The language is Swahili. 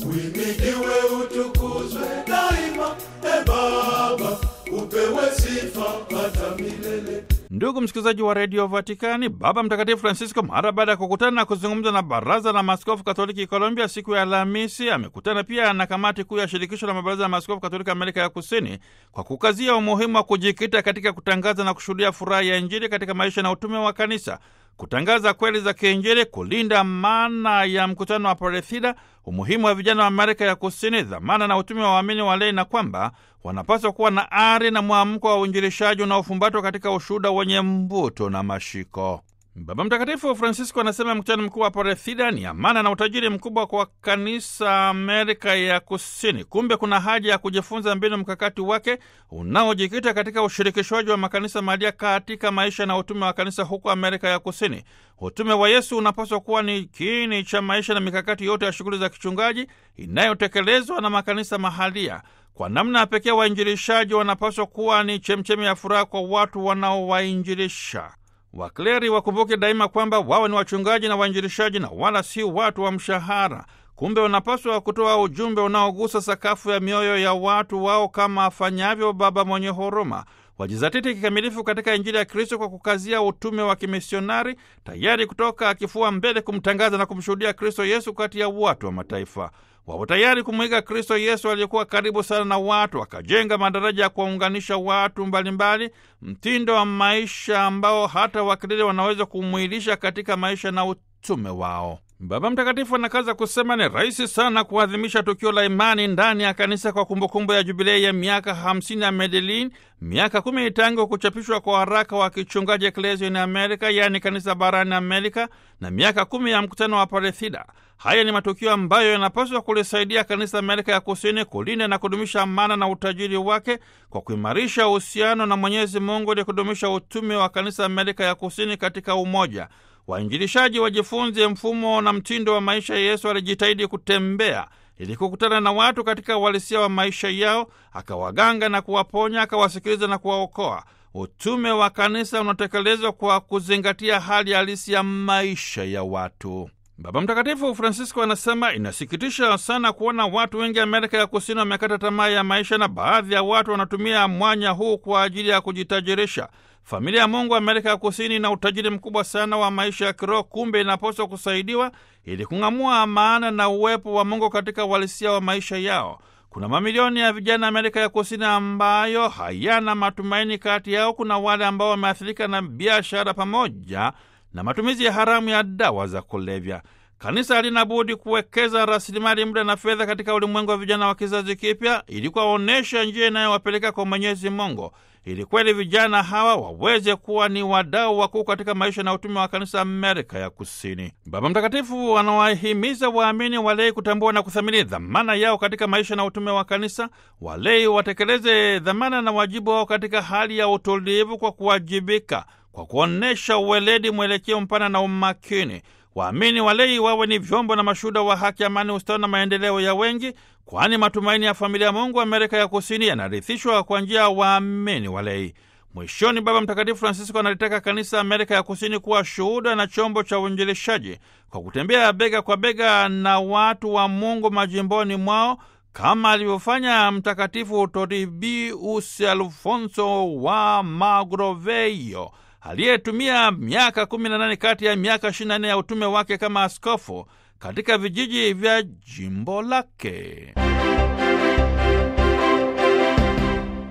Uhimidiwe, utukuzwe daima, e Baba, upewe sifa hata milele. Ndugu msikilizaji wa redio Vatikani, Baba Mtakatifu Francisco mara baada ya kukutana na kuzungumza na baraza la maaskofu katoliki Colombia siku ya Alhamisi, amekutana pia na kamati kuu ya shirikisho la mabaraza ya maaskofu katoliki Amerika ya Kusini kwa kukazia umuhimu wa kujikita katika kutangaza na kushuhudia furaha ya Injili katika maisha na utume wa kanisa, kutangaza kweli za kiinjili, kulinda maana ya mkutano wa Palestina, umuhimu wa vijana wa Amerika ya Kusini, dhamana na utume wa waamini walei, na kwamba wanapaswa kuwa na ari na mwamko wa uinjilishaji unaofumbatwa katika ushuhuda wenye mvuto na mashiko. Baba Mtakatifu Francisco anasema mkutano mkuu wa Palestina ni amana na utajiri mkubwa kwa kanisa Amerika ya Kusini. Kumbe kuna haja ya kujifunza mbinu mkakati wake unaojikita katika ushirikishwaji wa makanisa mahalia katika maisha na utume wa kanisa huko Amerika ya Kusini. Utume wa Yesu unapaswa kuwa ni kiini cha maisha na mikakati yote ya shughuli za kichungaji inayotekelezwa na makanisa mahalia. Kwa namna ya pekee, wainjilishaji wanapaswa kuwa ni chemchemi ya furaha kwa watu wanaowainjilisha. Wakleri wakumbuke daima kwamba wao ni wachungaji na wainjilishaji na wala si watu wa mshahara. Kumbe wanapaswa kutoa ujumbe unaogusa sakafu ya mioyo ya watu wao kama afanyavyo Baba mwenye huruma. Wajizatiti kikamilifu katika Injili ya Kristo kwa kukazia utume wa kimisionari, tayari kutoka akifua mbele kumtangaza na kumshuhudia Kristo Yesu kati ya watu wa mataifa. Wapo tayari kumwiga Kristo Yesu aliyekuwa karibu sana na watu, akajenga madaraja ya kuwaunganisha watu mbalimbali, mtindo wa maisha ambao hata wakilili wanaweza kumwilisha katika maisha na utume wao. Baba Mtakatifu anakaza kusema ni rahisi sana kuadhimisha tukio la imani ndani ya kanisa kwa kumbukumbu ya jubilei ya miaka hamsini ya Medellin, miaka kumi tangu kuchapishwa kwa waraka wa kichungaji Ecclesia in America, yaani kanisa barani Amerika, na miaka kumi ya mkutano wa Palestina. Haya ni matukio ambayo yanapaswa kulisaidia kanisa Amerika ya Kusini kulinda na kudumisha amana na utajiri wake kwa kuimarisha uhusiano na Mwenyezi Mungu ili kudumisha utume wa kanisa Amerika ya Kusini katika umoja. Wainjilishaji wajifunze mfumo na mtindo wa maisha ya Yesu alijitahidi kutembea ili kukutana na watu katika uhalisia wa maisha yao, akawaganga na kuwaponya, akawasikiliza na kuwaokoa. Utume wa kanisa unatekelezwa kwa kuzingatia hali halisi ya maisha ya watu. Baba Mtakatifu Francisco anasema inasikitisha sana kuona watu wengi Amerika ya Kusini wamekata tamaa ya maisha, na baadhi ya watu wanatumia mwanya huu kwa ajili ya kujitajirisha. Familia ya Mungu Amerika ya Kusini ina utajiri mkubwa sana wa maisha ya kiroho, kumbe inapaswa kusaidiwa ili kung'amua maana na uwepo wa Mungu katika uhalisia wa maisha yao. Kuna mamilioni ya vijana Amerika ya Kusini ambayo hayana matumaini. Kati yao kuna wale ambao wameathirika na biashara pamoja na matumizi ya haramu ya dawa za kulevya. Kanisa halina budi kuwekeza rasilimali, muda na fedha katika ulimwengu wa vijana wa kizazi kipya ili kuwaonyesha njia inayowapeleka kwa Mwenyezi Mungu, ili kweli vijana hawa waweze kuwa ni wadau wakuu katika maisha na utume wa kanisa Amerika ya Kusini. Baba Mtakatifu anawahimiza waamini walei kutambua na kuthamini dhamana yao katika maisha na utume wa kanisa. Walei watekeleze dhamana na wajibu wao katika hali ya utulivu, kwa kuwajibika, kwa kuonyesha uweledi, mwelekeo mpana na umakini. Waamini walei wawe ni vyombo na mashuhuda wa haki, amani, ustawi na maendeleo ya wengi, kwani matumaini ya familia ya Mungu Amerika ya Kusini yanarithishwa kwa njia ya waamini walei. Mwishoni, Baba Mtakatifu Francisco analitaka kanisa Amerika ya Kusini kuwa shuhuda na chombo cha uinjilishaji kwa kutembea bega kwa bega na watu wa Mungu majimboni mwao kama alivyofanya Mtakatifu Toribus Alfonso wa Magroveio aliyetumia miaka kumi na nane kati ya miaka ishirini na nne ya utume wake kama askofu katika vijiji vya jimbo lake.